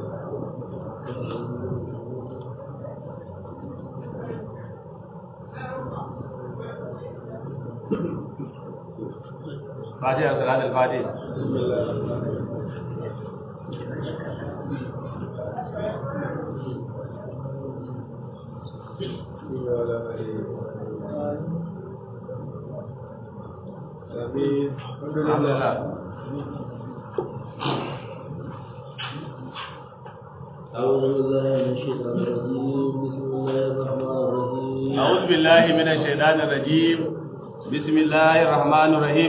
فاتحة صلاة الفاتحة آمين الحمد الحمد لله لله أعوذ بالله من الشيطان الرجيم بسم الله الرحمن الرحيم أعوذ بالله من الشيطان الرجيم بسم الله الرحمن الرحيم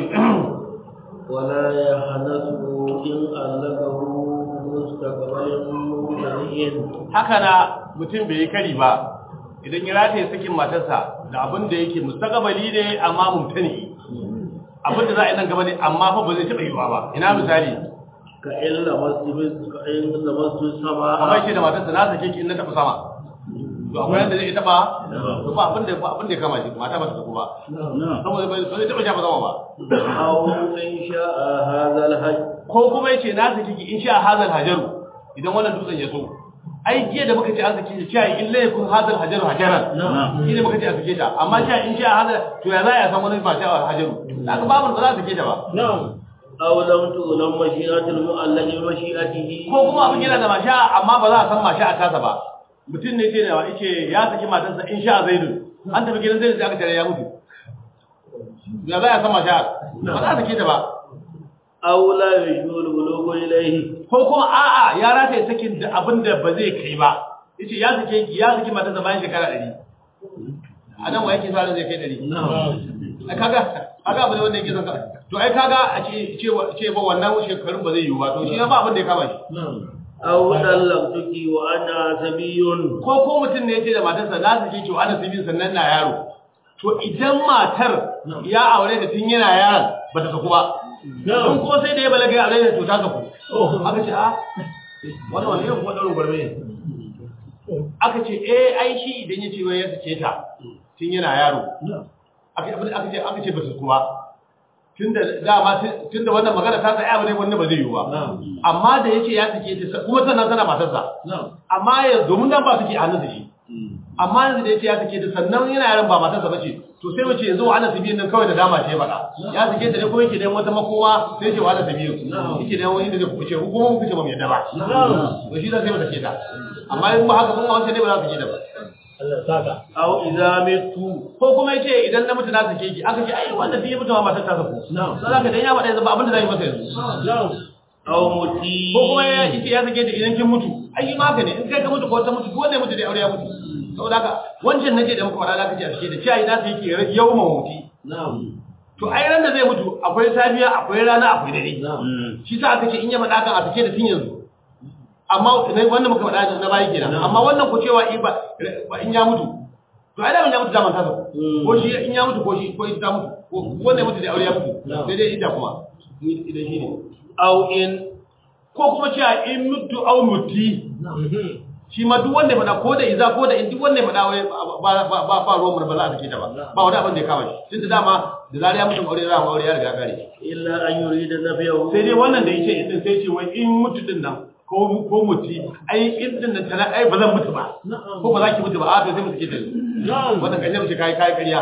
ولا يحنثه إن ألقه مستقبل مبتدئ haka na mutum bai yi kari ba idan ya rataye sakin matarsa da abin da yake mustaqbali ne amma mumtani abin da za a yi nan gaba ne amma fa ba zai taɓa yiwa ba ina misali كإن لمست كإن لمست السماء kamar shi da matarsa na sake ki in na taɓa sama to akwai yadda zai taɓa to ba abin da ba abin da ya kama shi mata ba ta tafi ba saboda ba zai taɓa shafa sama ba أو إن شاء هذا الحج ko kuma yace na saki ki in sha hazal hajaru idan wannan dutsen ya so ai jiya da muka ce an saki shi cewa in la yakun hazal hajaru hajaran shi ne muka ce a sake ta amma cewa in sha hazal to ya za a san wani ba sha hajaru haka babu ba za a sake ta ba أو لم تؤلم مشيئة المؤلف بمشيئته ko kuma abin yana da masha amma ba za a san masha a tasa ba mutum ne ce da yace ya saki matarsa in sha zaidun an tafi gidan zaidun sai aka tare ya mutu ya za a san masha ba za a sake ta ba أو لا يشعر البلوغ إليه ko kuma a'a ya rataye sakin da abin da ba zai kai ba yace ya sake ya saki matarsa bayan shekara 100 a nan wa yake sa ran zai kai 100 ai kaga kaga abin da wanda yake son ka to ai kaga a ce ce ce ba wannan shekarun ba zai yiwu ba to shi ba abin da ya kama shi أو طلقتك وأنا سبي ko ko mutum ne yace da matarsa na sake ki ana sibin sannan na yaro to idan matar ya aure da tun yana yaron ba ta saku ba don kuma sai da ya balaga ya aure da to ta saku aka ce a wani wani irin kuma ɗaurin gwarme ne aka ce eh ai shi idan ya ce wai ya sake ta tun yana yaro aka aka ce aka ce ba su kuwa tunda dama tunda wannan magana ta tsaya bane wanda ba zai yi ba amma da yace ya sake ta kuma sannan tana matarsa amma ya domin dan ba suke hannun shi amma yanzu da yace ya sake ta sannan yana yaran ba matarsa bace to sai mace yanzu ana sabiyin nan kawai da dama ce faɗa ya sake ta ne ko yake dan wata makoma sai ce wala sabiyin yake dan wani da zai kuce hukumar mu kuce ba mu yadda ba to shi da sai mata ke ta amma in ba haka kun wancan ne ba za su ke da ba أو إذا مت ko kuma yace idan na mutu na sake ki aka ce ai wanda sai ya mutu ma matar ta sako sai zaka dan ya faɗa yanzu ba abin da zai masa yanzu أو متي ko kuma ya yace ya sake ta idan kin mutu ai ma haka ne in kai ka mutu ko ta mutu duk wanda ya mutu da aure ya mutu saboda haka wancan nace da muka faɗa zaka ce a sake da cewa idan sai yake yau muti to ai ran da zai mutu akwai safiya akwai rana akwai dare shi sa aka ce in ya faɗa kan a sake da tun yanzu amma wannan muka faɗa na bayi kenan amma wannan ku cewa in ba in ya mutu to ai da ya mutu zaman tasa ko shi in ya mutu ko shi ko ita mutu ko wanda ya mutu da aure ya mutu sai dai ita kuma idan shi ne أو إن ko kuma cewa in mutu au muti shi ma duk wanda ya faɗa ko da iza ko da in duk wanda ya faɗa wai ba ba ba ba ruwan mu ba za a sake ta ba ba wani abin da ya kama shi tunda dama da zarar ya mutu aure za mu aure ya riga kare إلا أن يريد نفيه sai dai wannan da yace din sai ce wai in mutu din nan ko ko muti ai in din nan tana ai ba zan mutu ba ko ba za ki mutu ba a to sai mu sake ta wannan kaje mu ce kai kai ƙarya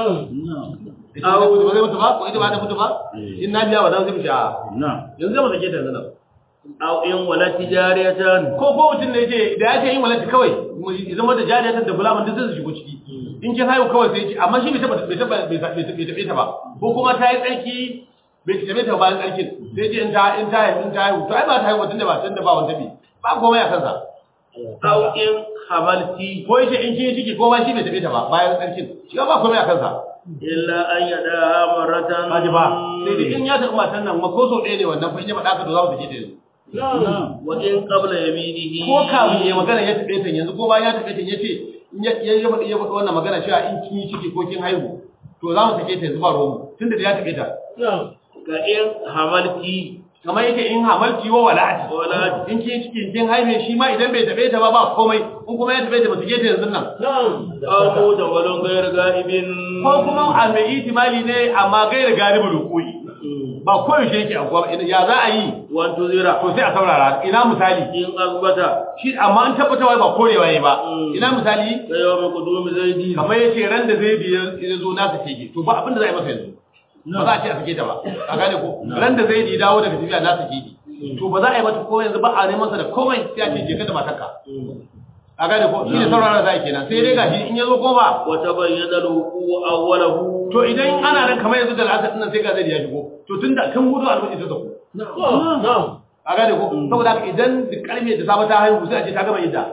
ita ba mutu ba zai mutu ba ko ita ba ta mutu ba in na biya wannan sai mu ce a yanzu zai mu sake ta yanzu nan أو إن ولدت جارية ko ko mutum ne yace da ya ce yin walati kawai ya zama da jariyatan da gulaman duk zai shigo ciki in kin haihu kawai sai ce amma shi bai taba bai taba bai tabe ta ba ko kuma ta yi tsarki bai tabe ta bayan tsarkin sai ce in ta in ta haihu in ta haihu to ai ba ta haihu tunda ba tunda ba wanda bi ba komai a kansa أو إن حملت ko yace in kin yi ciki ko ma shi bai tabe ta ba bayan tsarkin shi ba komai a kansa إلا أن يدعها مرة kaji ba sai dai in ya taɓa matan nan ma ko so ɗaya ne wannan fa in ya faɗa ka to za mu sake ta yanzu وإن قبل يمينه ko kafin ya magana ya taɓe ta yanzu ko bayan ya taɓe ta yace in ya ya faɗi ya faɗi wannan magana cewa in kin yi ciki ko kin haihu to za mu sake ta yanzu ba romu tunda da ya taɓe ta كإن حملت kamar yake in hamalki wa wala'ati Wala'ati. in kin yi ciki kin haife shi ma idan bai taɓe ta ba ba komai in kuma ya taɓe ta ba sake ta yanzu nan أو مدول غير غائب ko kuma a mai itimali ne amma gaira galibul hukumi ba koyaushe yake abuwa ba ya za a yi وانتظر to sai a saurara ina misali إن أثبت shi amma an tabbatarwa ba korewa ya ba Mm. ina misali كيوم قدوم زيد kamar yace ran da zai biya ya zo na sake ki to ba abin da za a yi masa yanzu ba za a ce a sake ta ba a gane ko ran da zai dawo daga tafiya na sake ki to ba za a yi mata ko yanzu ba a neman sa da komai sai a ce je ka da matarka a gane ko shi ne saurara za a yi kenan sai dai gashi in ya zo ko ba وتبين الوقوع أوله to idan ana nan kamar yanzu da al'asar nan sai ga zai ya shigo to tun da kan gudu albashi ta zaku نعم a gane ko saboda haka idan da karfe da safe ta haihu sai a ce ta gama yadda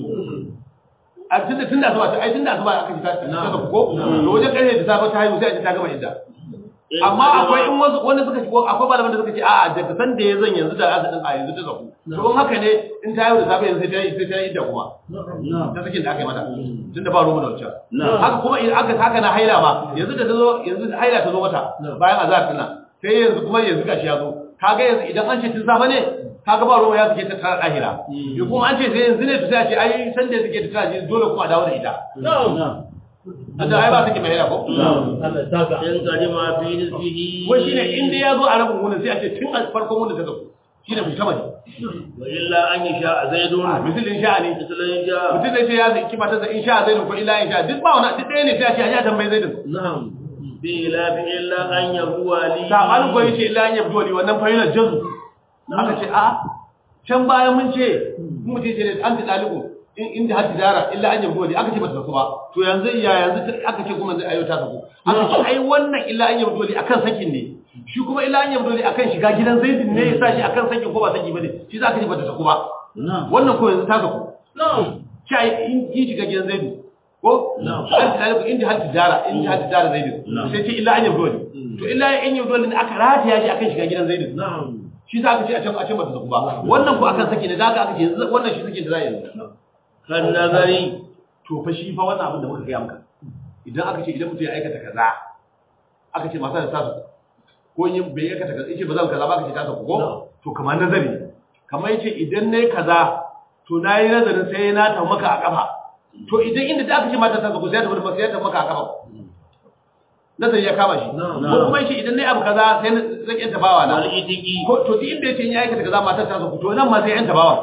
a tunda tunda asuba ta ai tunda asuba aka ji ta ta zaku ko to wajen karfe da safe ta haihu sai a ce ta gama yadda amma akwai in wasu wanda suka shigo akwai malaman da suka ce a'a daga san da ya zan yanzu da al'asar din a yanzu ta zaku to in haka ne in ta haihu da safe yanzu sai ta yi sai ta yi idda kuma نعم ta sakin da aka yi mata tunda ba rumu da wancan نعم haka kuma idan aka haka na haila ma yanzu da ta zo yanzu haila ta zo mata bayan azhar din nan sai yanzu kuma yanzu gashi ya zo kaga yanzu idan an ce tun safa ne kaga ba ruwa ya suke ta tsara ahira ya kuma an ce sai yanzu ne to sai a ce ai san da suke ta tsara dole kuma a dawo da ita نعم da ai ba suke mai haila ko نعم هذا ساقع إن قدم في نصفه wai shine in dai ya zo a rabin wunin sai a ce tun a farkon wunin ta zo shine mutum ne وإلا أن يشاء زيد misalin sha'ani مثل إن شاء mutum ne ce ya zai kima ta in sha zai ko illa in sha duk ba wani duk ɗaya ne sai a ce a ji a tambayi zai نعم بلا إلا أن يبوى لي sabanin ko yace illa an yabdu wali wannan fa'ila jazu aka ce a can bayan mun ce mun mutum ce an ta dalibu in inda har tijara illa an yabdu wali aka ce bata saku ba to yanzu ya yanzu ta- aka ce kuma ayo ta saku aka ce ai wannan illa an yabdu wali akan sakin ne shi kuma illa an yabdu wali akan shiga gidan zaidin ne yasa shi akan sakin ko ba saki bane shi za ka ce bata saku ba نعم wannan ko yanzu ta saku نعم shi ai in ki shiga gidan zaidu ko Na'am. an tijara inda har tijara inda har tijara zaidu Na'am. sai ce illa an yabdu wali to illa an yabdu wali ne aka rataya shi akan shiga gidan zaidu نعم shi za ka ce a can a can bata zaku ba wannan ko akan sake ne za ka aka ce yanzu wannan shi sake da za a yanzu كالنظر to fa shi fa wannan abin da muka gaya maka idan aka ce idan mutum ya aikata kaza aka ce masa da tasu ko in bai aikata kaza yace ba zan kaza ba aka ce ta saku ko to kamar nazari kamar yace idan nayi kaza to nayi nazarin sai na ta maka a kafa to idan inda da aka ce mata ta saku sai ta bar sai ta maka a kafa nazari ya kama shi Na'am. ko kuma yace idan nayi abu kaza sai na zan yanta bawa na والإتقي ko to duk inda yace in ya aikata kaza matar ta saku to nan ma sai yanta bawa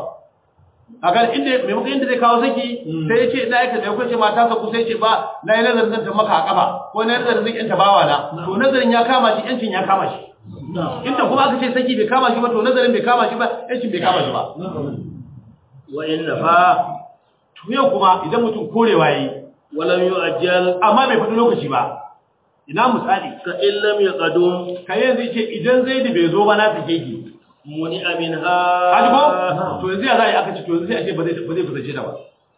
a ga inda maimakon inda zai kawo saki sai yace ina aikata da kuce mata saku sai yace ba na yi nazarin zan ta maka a kafa ko na yi nazarin zan yanta bawa na to nazarin ya kama shi yancin ya kama shi نعم inda kuma aka ce saki bai kama shi ba to nazarin bai kama shi ba yancin bai kama shi ba نعم وإن نفى to yau kuma idan mutum korewa yayi ولم يؤجل amma bai faɗi lokaci ba ina misali كإن لم يقدم kai yanzu yace idan zaidi bai zo ba na sake ki منع منها Haji ko? To yanzu ya za a yi aka ce to yanzu sai a ce ba zai ba zai kusance ta ba.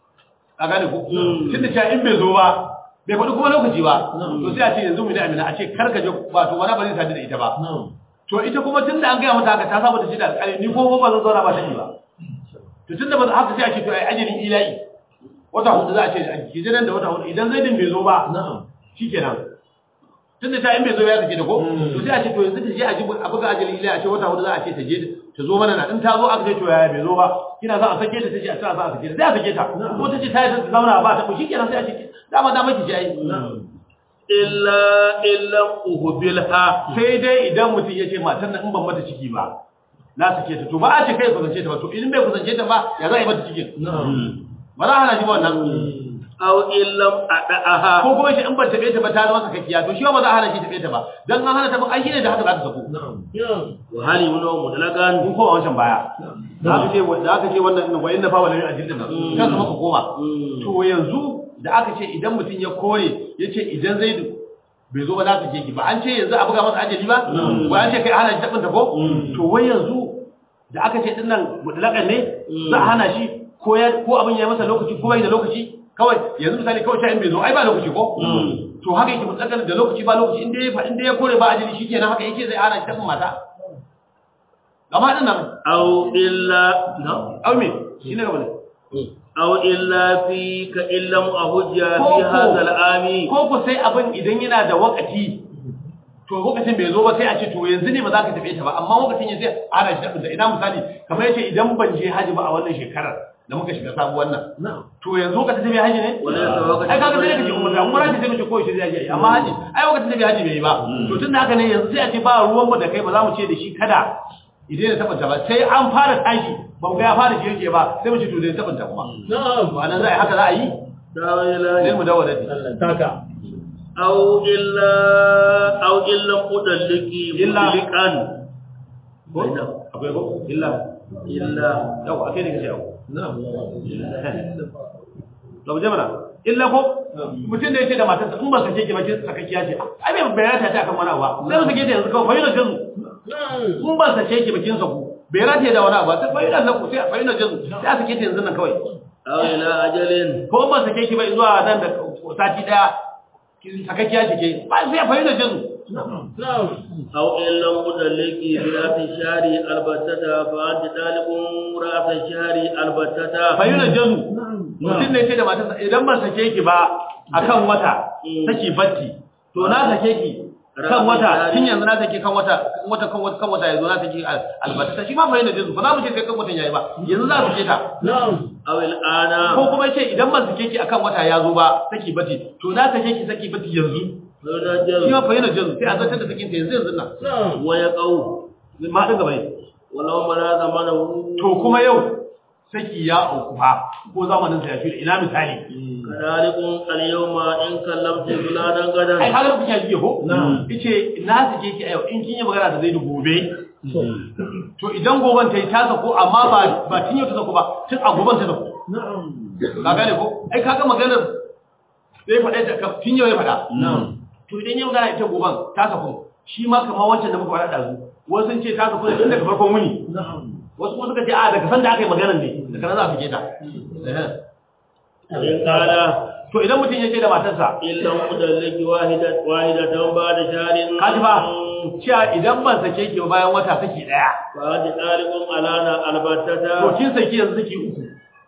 A gane ko? Mm. Tun da cewa in bai zo ba, bai faɗi kuma lokaci ba. Mm. To sai a ce yanzu mu da amina a ce kar ka je ba to wani ba zai sadu da ita ba. نعم To ita kuma tun da an gaya mata haka ta saba da shi da alƙali ni ko ba zan zauna ba ta ba. To tun da ba haka sai a ce to ai ajalin ila'i. Wata hudu za a ce a hijiran da wata hudu idan zaidin bai zo ba نعم shikenan. Tun da ta in bai zo ya take da ko? Mm. To sai a ce to yanzu ta je a ji a buga ajalin ila'i a ce wata hudu za a ce ta je ta zo mana na in ta zo aka ce to yaya bai zo ba kina za a sake ta tace a ta za a sake ta sai a sake ta ko tace ta yi ta zauna ba ta ko shikenan sai a ce dama dama ki jayi نعم إلا إن لم أهبلها sai dai idan mutum ya ce matan nan in ban mata ciki ba na sake ta to ba a ce kai kusance ta ba to in bai kusance ta ba ya za a yi mata cikin نعم ba za a hana shi ba wannan أو إن لم أدعها ko kuma shi in ban tabe ta ba ta zama kakkiya to shi ba za a hana shi tabe ta ba dan an hana ta ba ai shine da haka za ta sako نعم نعم وهل يمنع مطلقا mun koma wancan baya da aka ce da aka ce wannan wa inna fa wala min ajildin nan kan maka koma Mm. to yanzu da aka ce idan mutum ya kore ya ce idan zaidu bai zo ba za su je ki ba an ce yanzu a buga masa ajali ba ko an ce kai hana shi tabin ta ko to wai yanzu da aka ce dinnan mutlaƙan ne za a hana shi ko ya ko abin ya yi masa lokaci ko bai da lokaci kawai yanzu misali kawai ta in bai zo ai ba lokaci ko to haka yake mutlaƙan da lokaci ba lokaci inda ya inda ya kore ba ajali shikenan haka yake zai hana shi tabin mata gama din nan أو إلا au me shine gaba ne أو إلا في كإن لم أهج في كوكو. هذا العام ko ku sai abin idan yana da wakati to lokacin bai zo ba sai a ce to yanzu ne ba za ka tafi ta ba amma lokacin ya sai ana shi da ina misali kamar yace idan ban je haji ba a wannan shekarar da muka shiga sabuwar nan na'am to yanzu lokacin tafiya haji ne wala ya tawakkal ai kaga sai kace umra umra ce sai mu ce ko shi zai yi amma haji ai lokacin tafiya haji bai yi ba to tun da haka ne yanzu sai a ce ba ruwan mu da kai ba za mu ce da shi kada idan ya tabbata ba sai an fara tashi ba mu ga ya fara jirge ba sai mu ce to zai tabbata kuma na'am ba nan za a yi haka za a yi tawila sai mu dawo da shi Allah taka aw illa aw illa mudalliki Illa. mudallikan ko akwai ko illa illa yau akai ne kace yau na'am da mu je mana illa ko mutum da yake da matarsa in ba sake ki ba kin sakakkiya ce ai bai bayyana ta akan wani abu ba sai mu sake ta yanzu kawai fayyana jazu na'am in ba sake ki ba kin saku bai rataye da wani abu ba sai fayyana zaku sai fayyana jazu sai a sake ta yanzu nan kawai aw ila ajalin ko in ba sake ki ba zuwa nan da sati daya kin sakakkiya ce ke ba sai fayyana jazu na'am aw illa mudalliki bi rafi shari albatata fa anta talibun rafi shari albatata fayyana jazu mutum ne ce da matarsa idan ban sake ki ba akan wata saki batti to na sake ki kan wata tun yanzu na sake kan wata wata kan wata kan wata yanzu na sake albatta shi ma fa yana jinsu ba za mu ce sai kan watan yayi ba yanzu za su ke ta na'am aw al ana ko kuma ce idan ban sake ki akan wata ya zo ba saki batti to na sake ki saki batti yanzu rajal shi ma fa yana jinsu sai a zartar da sakin ta yanzu yanzu nan na'am wa yaqau ma din gaba ne walau mara zamanahu to kuma yau saki ya auku fa ko zamanin sa ya shirya ina misali kadalikum al yawma in kallamtu fulanan gadan ai kaga kuke ji ko Na'am. yace na sake ki a yau in kin yi magana da zai gobe to idan goben ta yi ta sako amma ba ba tun yau ta sako ba tun a goben ta sako na'am ka gane ko ai kaga maganar sai faɗa ta ka- tun yau ya faɗa na'am to idan ya magana ita goben ta sako shi ma kamar wancan da muka faɗa ɗazu wasu sun ce ta sako ne tun daga farkon wuni na'am wasu kuma suka ce a daga san da aka yi maganar ne daga nan za a fike ta in qala to idan mutum ya ce da matarsa illa mudalliki wahidat wahidatan ba'da shahrin kaji ba cewa idan ban sake ki ba bayan wata saki ɗaya fa hadi talibun alana to albatata kin saki yanzu saki uku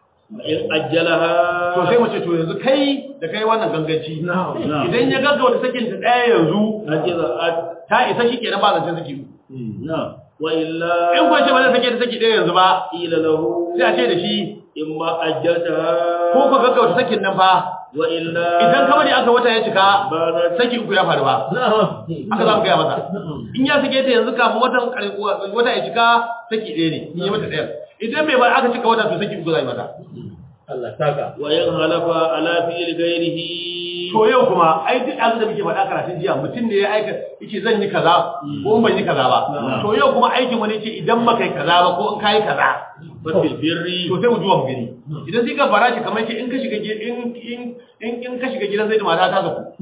in ajjalaha to sai mu ce to yanzu kai da kai wannan ganganci na'am idan ya gaggauta sakin ta ɗaya yanzu ajiza at ta isa shi kenan ba zancen saki uku na wa illa in kuwa ce ba zai sake ta saki ɗaya yanzu ba ila lahu sai a ce da shi imma ajjaltaha ko ka gaggauta sakin nan fa wa illa idan ka bari aka wata ya cika ba za saki uku ya faru ba na'am haka za mu gaya masa in ya sake ta yanzu kafin watan ƙar- wata ya cika saki ɗaya ne in yi mata ɗaya idan bai bar aka cika wata to saki uku za yi mata Allah taka wa in halafa ala fi'li ghairihi to yau kuma ai duk abin da muke faɗa karatun jiya mutum ne ya aika yace zan yi kaza ko in ban yi kaza ba to yau kuma aikin wani ce idan ba kai kaza ba ko in kai kaza fa fil birri to sai mu duba mu gani idan sai ka fara shi kamar ce in ka shiga gi- in in in in ka shiga gidan zai da mata ta zaku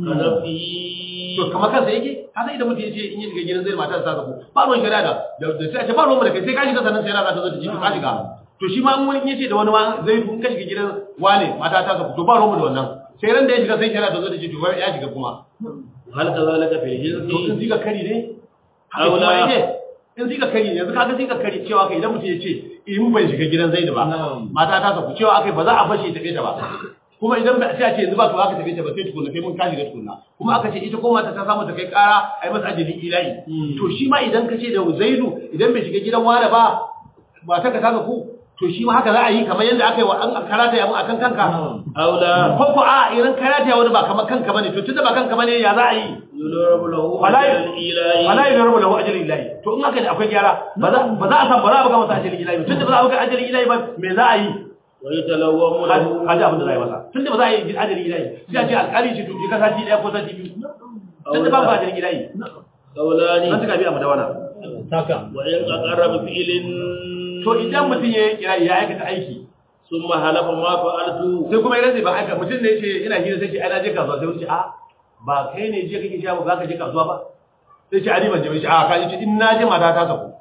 kanafi to kamar kansa yake ka san idan mutum ya ce in ya shiga gidan zai da mata ta zaku ba ruwan shari'a da da da sai a ce ba ruwan mu da kai sai ka shiga sannan shari'a za ta zo ta ji to ka shiga to shi ma in wani ya ce da wani ma zai in ka shiga gidan wane mata ta zaku to ba ruwan mu da wannan sai ran da ya shiga sai shari'a ta zo ta ji to ya shiga kuma hal kazalika fil to in hirsi zika kari ne haka Aula. kuma yake in zika kari ne yanzu kaga zika kari cewa kai idan mutum ya ce in ban shiga gidan zaidu ba Na'am. mata ta saku cewa akai ba za a bashi ta tafe ta ba kuma idan ba sai a ce yanzu ba to aka tafe ta ba sai tukunna sai mun kashi ga tukunna kuma aka ce ita ko mata ta samu ta kai kara ai masa ajali ilahi to shi ma idan ka ce da zaidu idan bai shiga gidan wani ba ba ta ka saka ku to shi ma haka za a yi kamar yadda aka yi wa an karata ya mun akan kanka aula ko ko a idan karata ya wani ba kamar kanka bane to tunda ba kanka bane ya za a yi yudarabu lahu Wala- al ilahi wala yi rabu lahu ajalin ilahi to in haka ne akwai gyara ba za ba za a san ba za a buga masa ajalin ilahi ba tunda ba za a buga ajalin ilahi ba me za a yi wa yatalawwamu lahu kaji abin da za a yi masa tunda ba za a yi ajalin ilahi sai a ce alƙali ce to je ka sati ɗaya ko sati biyu tunda ba ba ajalin ilahi qawlani nan suka biya mu da wana taka wa in aqarra bi fi'lin to idan mutum ya yi kira ya aikata aiki thumma halafa ma fa'altu sai kuma ya rantsa ba aika mutum ne ya ce ina hira sai ce ai na je kasuwa sai wuce a ba kai ne je kake shago za ka je kasuwa ba sai ce ani ban je ba shi a ka ce in na je mata ta saku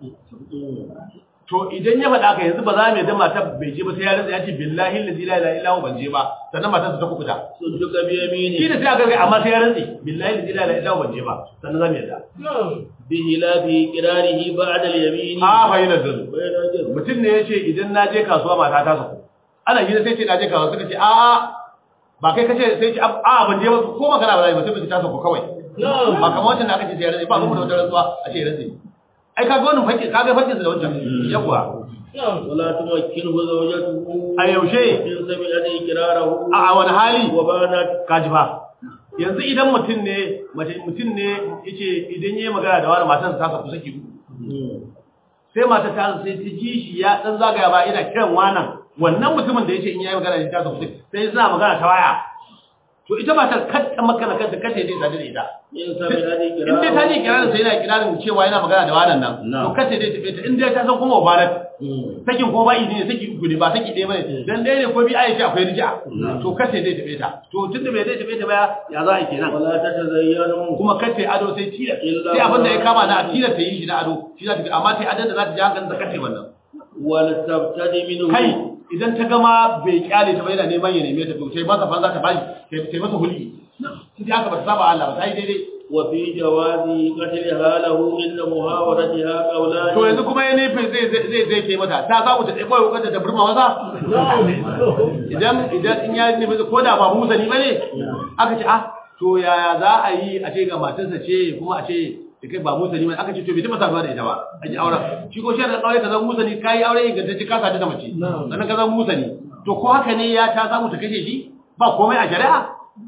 to idan ya faɗa ka yanzu ba za mu yadda mata bai je ba sai ya rantsa ya ce billahi la ilaha illa huwa ban je ba sannan matar ta kukuta sunduka bi yamini shi da sai aka ga amma sai ya rantsa billahi la ilaha illa huwa ban je ba sannan za mu yadda bi hilafi qirarihi ba'da al yamini a bayyana zuru bayna jaz mutum ne ya ce idan na je kasuwa mata ta saku ana hira sai ce na je kasuwa suka ce a a ba kai kace sai ce a ban je ba ko magana ba za ba sai ba ta saku kawai ba kamar wancan da aka ce sai ya rantsa ba mu da wata rantsuwa a ce ya rantsa ai kaga wannan fakki kaga fakkin da wancan yawa ولا تمكنه زوجته a yaushe إن سمعت إقراره a wani hali وبانت kaji ba yanzu idan mutum ne mace mutum ne yace idan yayi magana da wani matarsa ta saku saki uku sai mata ta sai ta ji shi ya dan zagaya ba ina kiran wannan wannan mutumin da yace in yayi magana da shi ta saku saki sai suna magana ta waya to ita matar katta makana kanta katta dai sadu da ita إن سمعت in dai ta إقراره ji kirarin sai yana kirarin cewa yana magana da wannan nan to Na'am. katta dai tafi ta in dai ta san kuma mubarak sakin ko ba idi ne saki uku ne ba saki ɗaya bane dan ɗaya ne ko bi aisha akwai rija to kace zai tafi ta to tunda bai zai tafi ta ba ya za a yi kenan ولا تتزينوا kuma kace ado sai tila Illa sai abin da ya ma- kama na a tila ta yi shi na ado shi za ta fi amma sai adon da za ta ji hankalin da kace wannan ولتبتدي منه kai idan ta gama bai kyale ta ba yana neman ya neme ta to sai masa fanza ta bashi sai sai masa hulki sai aka ba ta saba Allah ba sai daidai وفي جواز قتلها له إن محاورتها قولان to yanzu kuma ya nufi zai zai zai ke mata ta samu ta tsaye kokar ta burma masa idan idan in ya nufi ko da ba musani bane aka ce ah to yaya za a yi a ce ga matarsa ce kuma a ce da kai ba musani bane aka ce to bai taba saduwa da ita ba a ji auren shi ko shi da kawai ka zama musani kai aure ingantacce ka sadu da mace sannan ka zama musani to ko haka ne ya ta samu ta kashe shi ba komai a shari'a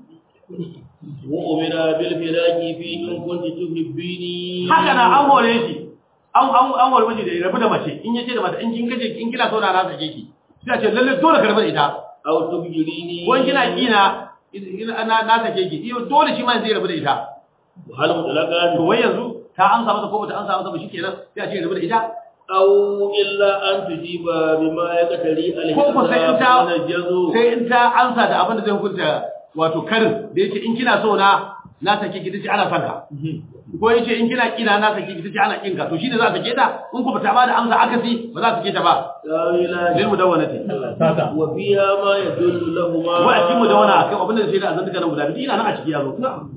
وأمر بالفراق في إن كنت تحبيني haka na an hore shi an an an hore miji da ya rabu da mace in yace da mata in kin kaje in kina so na na sake ki sai a ce lalle dole ka rabu da ita أو تبجريني ko in kina kina ina na na sake ki iyo dole shi ma zai rabu da ita وهل مطلقان to wai yanzu ta amsa masa ko bata amsa masa ba shikenan sai a ce rabu da ita أو إلا أن تجيب بما يقتري ko ko sai in ta من الجزو sai in ta amsa da abin da zai hukunta wato karin da yake in kina so na na sake ki tace ana son ka ko yace in kina kina na sake ki tace ana kin ka to shine za ta sake ta in ku bata ba da amsa akasi ba za ta sake ta ba تاويلان lil mudawwanati وفيها ما يدل لهما wa a cikin mudawwana akai abin da sai da azan duka nan guda biyu ina nan a ciki yazo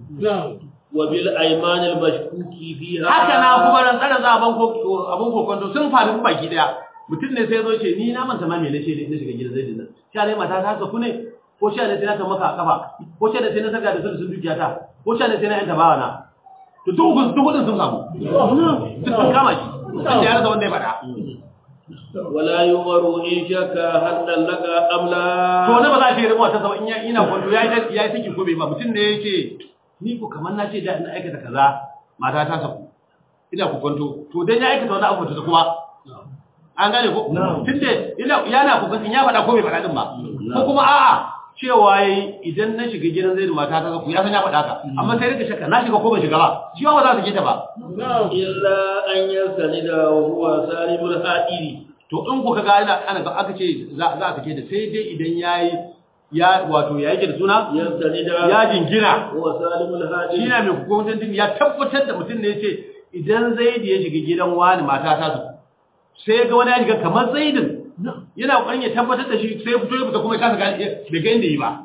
وبالأيمان المشكوك فيها haka na kuma ran tsara za abin ko abin kokonto sun faru baki daya mutum ne sai ya zo ce ni na manta ma me nace ne na shiga gidan zai dinnan sha ne mata ta ku ne ko sha ne sai na kan maka a kafa ko sha ne sai na saka da su sun dukiya ta ko sha ne sai na yanta bawa na to duk hukun duk hukun sun samu duk sun kama shi sun da ya rasa wanda ya faɗa ولا يمر إن شك هل طلق أم لا to na ba za a ce rubuwa ta sama in ya ina kwanto ya yi ya yi saki ko bai ba mutum ne ya ce ni ko kamar na ce da ina aikata kaza mata ta saku ina ku kwanto to dan ya aikata wani abu ta kuma an gane ko tunda ina yana ku kwanto ya faɗa ko bai faɗa din ba ko kuma a'a cewa yayi idan na shiga gidan zai da mata ta saku ya san ya faɗa ka amma sai rika shakka na shiga ko ban shiga ba shi ma ba za su ke ta ba إلا أن يستند وهو سالم الحائر to in ku kaga ina ana ga aka ce za za a sake da sai dai idan yayi ya wato ya yake da suna يستند ya jingina وهو سالم الحائر shi na mai hukuncin din ya tabbatar da mutum ne ya ce idan zaidi ya shiga gidan wani mata ta su sai ga wani ya shiga kamar zaidin yana kokarin ya tabbatar da shi sai fito ya fita kuma ya kasa gane bai ga inda yi ba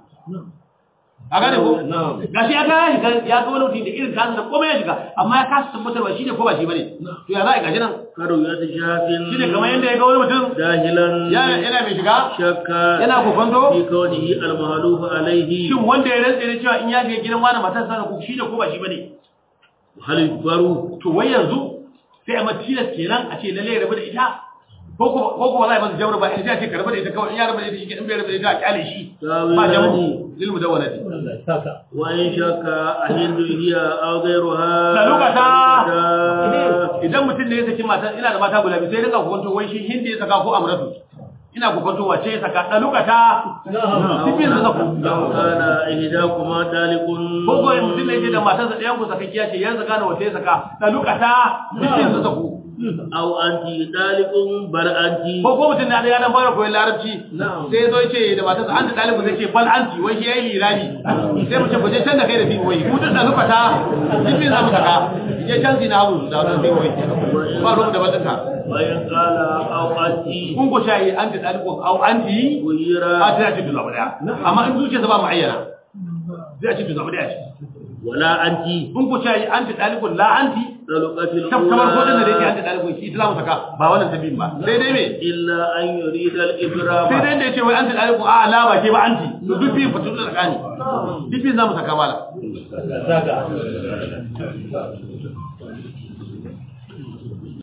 a gane ko gashi ya ga ya shiga ya ga wani mutum da irin kasan da komai ya shiga amma ya kasa tabbatar ba shi ne ko ba shi bane to ya za a gashi nan كرؤية شاف shi ne kamar yadda ya ga wani mutum جاهلا yana yana mai shiga شك yana kokonto في كونه المهلوف عليه shin wanda ya rantsa da cewa in ya shiga gidan wani matarsa ko shi ne ko ba shi bane هل يكبر to wai yanzu sai a matilas kenan a ce lalle ya rabu da ita ko kuma ko kuma za a yi masa jawar ba in sai a ce ka rabu da ita kawai in ya rabu da ita shi ke in bai rabu da ita a kyale shi ba jamu lil mudawwanati وإن شك أهل هي أو غيرها da lokata lokata. idan mutum ne ya saki mata ina da mata guda biyu sai rinka hukunto wai shi hindi ya saka ko amratu ina hukunto wace ya saka da lokata sifin sa sako لو كان إحداكما ذلك ko ko mutum ne ya ce da matarsa ɗayan ku sakakkiya ce ya saka da wace ya saka da lokata sifin sa sako أو أنت ذلك بل أنت ko ko mutum na da yanan fara koyon larabci sai zo ce da matarsa an da ɗalibin zai ce bal anti wai shi yayi lirabi sai mu ce ku je can da kai da fi wai mu duk da lufata duk za mu saka je can zina hagu da wannan fi wai ba ruwan da batunka وإن قال أو أنت kun ko shayi an ta ɗalibin au anti غير a ta ce duza daya amma in zuciya ba mu ayyana zai ce duza daya ce ولا أنت kun ko shayi an ta ɗalibin la anti طلقة kamar ko da da yake الأولى an ta ɗalibin shi ita za mu saka ba wannan tabin ba sai dai me إلا أن يريد الإبرام sai dai da ya ce wai an ta ɗalibin a la ba ke ba anti to duk biyu fatu da tsakani duk biyu za mu saka mala